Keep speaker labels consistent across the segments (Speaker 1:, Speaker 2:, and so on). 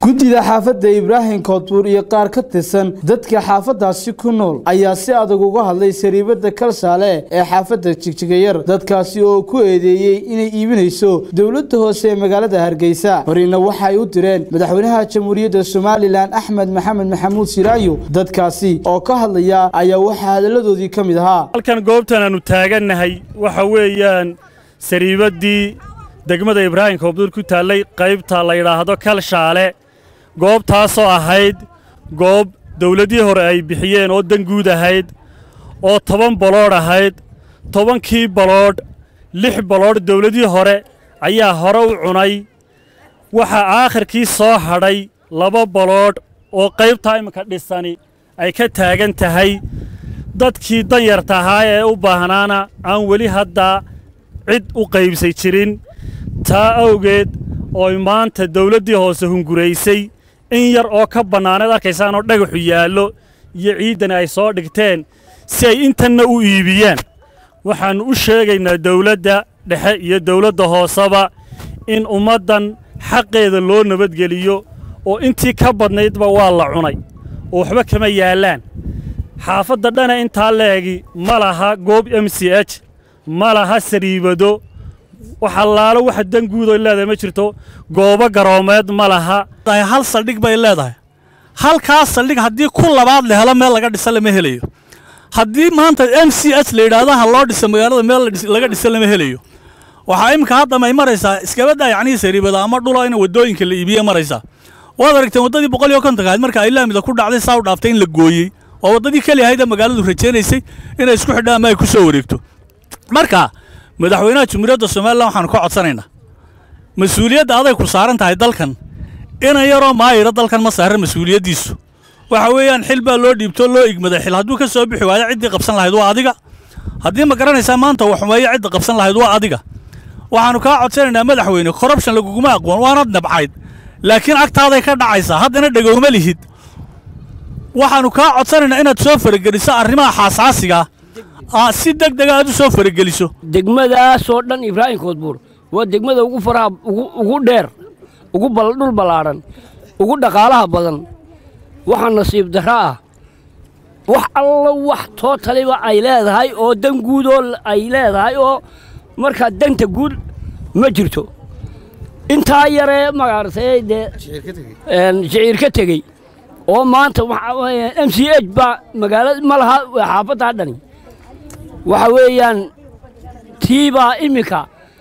Speaker 1: guddida xaafadda ibraahim koodbuur iyo qaar ka tirsan dadka xaafaddaasi ku nool ayaa si adag uga hadlay sariibadda kalshaale ee xaafadda jigjigayar dadkaasi oo ku eedeeyey inay iibinayso dowladda hoose ee magaalada hargeysa horina waxay u direen madaxweynaha jamhuuriyadda somalilan axmed maxamed maxamuud siraayo dadkaasi oo ka hadlaya ayaa waxaa hadalladoodii ka mid ahaa
Speaker 2: halkan goobtan aanu taagannahay waxa weeyaan sariibaddii degmada ibraahim koobduur ku taallay qaybta la yidhaahdo kalshaale goobtaasoo ahayd goob dawladdii hore ay bixiyeen oo dan guud ahayd oo toban baloodh ahayd tobankii baloodh lix baloodh dawladdii hore ayaa hore u cunay waxaa aakhirkii soo hadhay laba baloodh oo qaybtaa iminka dhisani ay ka taagan tahay dadkii danyarta ahaa ee u baahnaana aan weli haddaa cid u qaybsay jirin taa awgeed ooy maanta dawladdii hoose hunguraysay in yar oo ka bannaaneed arkaysaanoo dhagaxu yaallo iyo ciiddani ay soo dhigteen si ay intanna u iibiyaan waxaannu u sheegaynaa dawladda dhexe iyo dawladda hooseba in ummaddan xaqeeda loo nabadgeliyo oo intii ka badnaydba waa la cunay oo waxba kama yaallaan xaafadda dhana intaa leegi ma laha goob m c h ma laha sariibado wax allaalo waxa dan guudoy leedahay ma jirto goobo garoomeed ma laha
Speaker 3: hal saldhig bay leedahay halkaas saldhig haddii ku labaad la helo meel laga dhisa lama helayo haddii maanta m c h la yidhaahdo ha loo dhisa magaalada meel laga dhisa lama helayo waxaa iminka haddama ay maraysaa iskabadda yacnii sariibada ama dhula in waddooyinka la iibiye maraysaa waad aragteen waddadii boqol iyo kontonka ahayd marka ay laamida ku dhacday saa u dhaaftay in la gooyey oo waddadii keli ahayd ee magaaladu rajaynaysay inay isku xidhaan ama ay ku soo wareegto marka madaxweynaha jamhuuriyadda somalilan waxaanu ka codsanaynaa mas-uuliyadda aday ku saaran tahay dalkan inan yaroo maayira dalkan ma saaran mas-uuliyaddiisu waxa weeyaan xil baa loo dhiibtoo loo igmaday xil hadduu ka soo bixi waayo ciddii qabsan lahayd waa adiga haddii ma garanaysaa maanta waxumeeyo cidda qabsan lahayd waa adiga waxaannu kaa codsanaynaa madaxweyne korrubshan laguguma aqoon waanad nabcayd laakiin agtaaday ka dhacaysaa haddana dhegowma lihid waxaannu kaa codsanaynaa inaad soo farageliso arrimaha xaasaasigaa si deg dega aad u soo farageliso
Speaker 4: degmadaasoo dhan ibraahim koodbuur waa degmada ugu faraha ugu dheer ugu dhul ballaadhan ugu dhaqaalaha badan waxa nasiib darro ah wax allo wax tootaliba ay leedahay oo dan guud oo ay leedahay oo markaa danta guud ma jirto intaa yaree magaaratay dee shiciir ka tegey oo maanta m c h baa magaalada ma laha xaafaddaa dhani waxa weeyaan tii baa iminka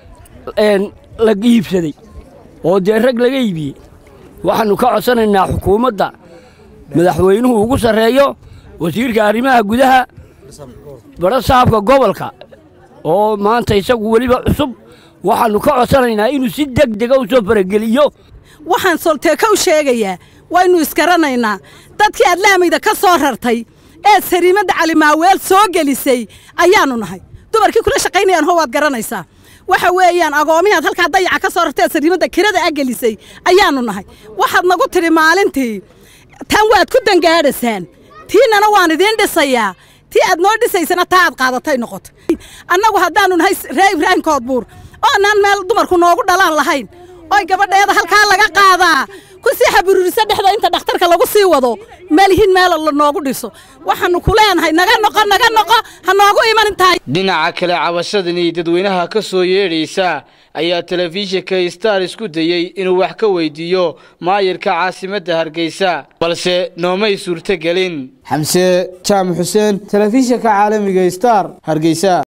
Speaker 4: la iibsaday oo dee rag laga iibiyey waxaannu ka codsanaynaa xukuumadda madaxweynuhu ugu sarreeyo wasiirka arrimaha gudaha badho saabka gobolka oo maanta isagu weliba cusub waxaannu ka codsanaynaa inuu si deg dega u soo farageliyo
Speaker 5: waxaan solteeka u sheegayaa waynu isgaranaynaa dadkii aad laamayda ka soo rartay ee sariimadda calimaaweel soo gelisay ayaannu nahay dumarkii kula shaqaynayaan ho waad garanaysaa waxa weeyaan agoomihaad halkaa dayaca ka soo rartay ee sariimadda kirada a gelisay ayaannu nahay waxaad nagu tidhi maalintii tan waad ku dangaadhasaan tiinana waan idiin dhisayaa tii aad noo dhisaysana taa aad qaadatay noqotay annagu haddaannu nahay ree ibraahim koodbuur oo annaan meel dumarku noogu dhalaan lahayn oy gabadheeda halkaa laga qaadaa ku sii xaburuurisa dhexda inta dhakhtarka lagu sii wado malihin meel la noogu dhiso waxaannu ku leenahay naga noqo naga noqo ha noogu iman tahay
Speaker 1: dhinaca kale cabashadani dadweynaha ka soo yeedhaysa ayaa telefishinka star isku dayey inuu wax ka weydiiyo maayirka caasimadda hargeysa balse noomay suurtogelin xamse jaamac xuseen telefishinka caalamiga star hargeysa